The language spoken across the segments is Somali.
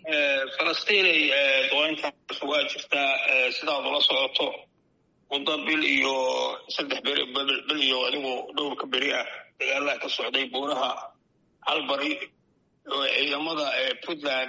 falastiinay duqeyntaas waa jirtaa sidaad ula socoto muddo bil iyo saddex beri bil iyo adigu dhowrka beri ah dagaalaha ka socday buuraha halbari oo ciidamada puntland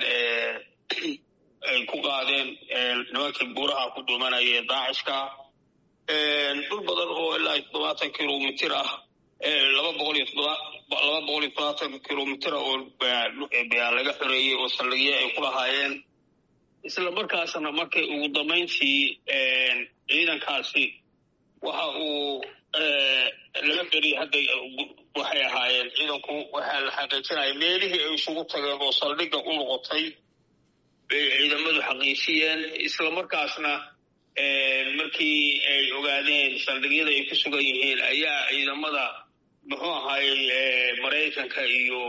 ay ku qaadeen nimankii buuraha ku dhuumanaya daacishka dhul badan oo ilaa toddobaatan kilomitir ah laba boqol iyo todoba laba boqol iyo todobaatan kilomitir oo laga xoreeyey oo saldhigyo ay ku lahaayeen isla markaasna markay ugu dambayntii ciidankaasi waxa uu laga beriyay hadda waxay ahaayeen ciidanku waxaa la xaqiijinaya meelihii ay isugu tageen oo saldhigga u noqotay bay ciidamadu xaqiijiyeen isla markaasna markii ay ogaadeen saldhigyada ay ku sugan yihiin ayaa ciidamada muxuu ahaayey maraykanka iyo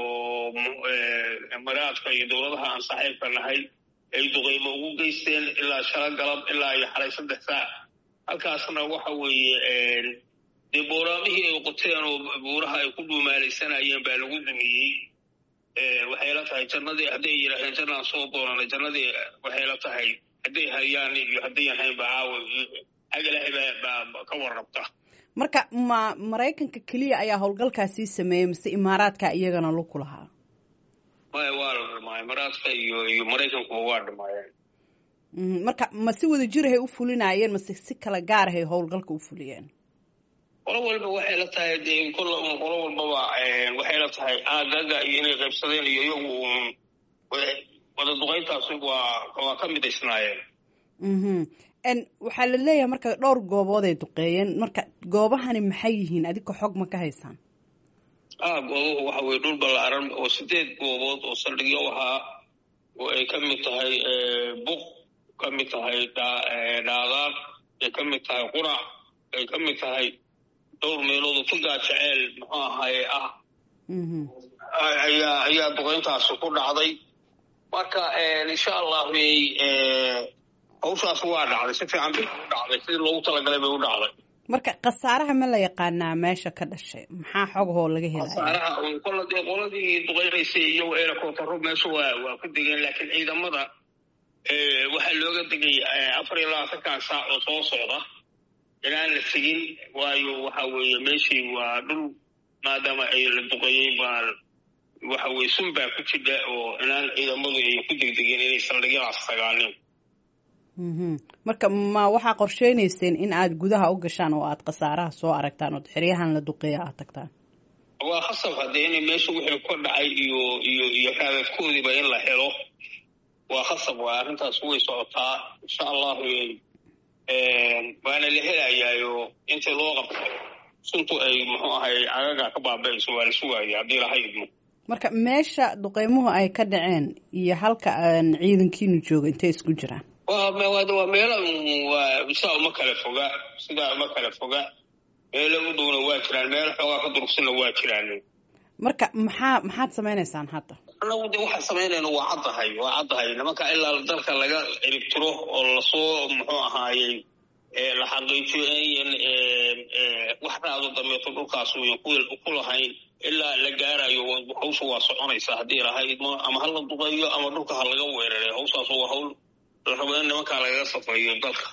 maraadka iyo dowladaha aan saaxiibka nahay ay duqeymo ugu geysteen ilaa shala galab ilaa iyo xalay saddex saac halkaasna waxa weeye dee booraamihii ay qoteen oo buuraha ay ku dhuumaalaysanayeen baa lagu dumiyey waxay la tahay jannadii hadday yidhaaheen jannaan soo doonanay jannadii waxay la tahay hadday hayaan iyo haddayan haynba caawa agalahay baa ka warrabta marka ma maraykanka keliya ayaa howlgalkaasii sameeyey mise imaaraadka iyagana lug ku lahaa maya waa la dhamaay imaaraadka iyo iyo maraykankuba waa dhamaayeen marka ma si wada jirahay u fulinaayeen mase si kala gaarahay howlgalka u fuliyeen qolo walba waxay la tahay dee kol qolo walbaba waxay la tahay aagaga iyo inay qaybsadeen iyo iyagu wada duqayntaasi waa waa ka midaysnaayeen waxaa la leeyahay marka dhowr goobood ay duqeeyeen marka goobahani maxay yihiin adika xog ma ka haysaan ah goobuhu waxa weye dhul ballaaran oo sideed goobood oo saldhigyo ahaa oo ay ka mid tahay buq ka mid tahay dhaadaaq ay ka mid tahay qurac ay ka mid tahay dhowr meelood oo tugaa jeceel muxuu ahaaye ah ayaa ayaa duqeyntaasi ku dhacday marka insha allah hawshaas waa dhacday si fiican bay u dhacday sidii loogu talagalay bay u dhacday marka khasaaraha ma la yaqaanaa meesha ka dhashay maxaa xogahoo laga helaya khasaaraha kolla dee qoladii duqeynaysay iyo eerakootaro meesha waa waa ku degeen laakiin ciidamada waxaa looga degay afar iyo labaatankan saac oo soo socda inaan la tegin waayo waxa weeye meeshii waa dhul maadaama ay la duqeeyey baa waxa weye sun baa ku jidha oo inaan ciidamadu ay ku degdegeen inay saldhigyadaas tagaanin marka ma waxaa qorsheynayseen in aad gudaha u gashaan oo aad khasaaraha soo aragtaan ood xeryahan la duqeeya aad tagtaan waa khasab haddee inay meesha wixii ka dhacay iyo iyo iyo raadadkoodiiba in la helo waa khasab waa arrintaas way socotaa insha allahu waana la helayaayo inta loo qabto suntu ay muxuu ahay cagaga ka baaba-ayso waa la sugaaya haddii laha idmo marka meesha duqeymuhu ay ka dhaceen iyo halka ciidankiinu jooga intay isku jiraan waa meelo waa sidaa uma kala foga sidaa uma kala foga meelo u dhowna waa jiraan meelo xoogaa ka durugsanna waa jiraan marka maxaa maxaad samaynaysaan hadda anagu de waxaan samaynayna waa caddahay waa caddahay nimanka ilaa dalka laga ciribtiro oo lasoo muxuu ahaayey la xaqiijiyo inayan wax raado dambeeto dhulkaas uyan ku lahayn ilaa la gaarayo hawsha waa soconaysa haddii lahayd ama hala duqeeyo ama dhulka ha laga weeraray hawshaas waa hawl la rabo in nimankaa lagaga safeeyo dalka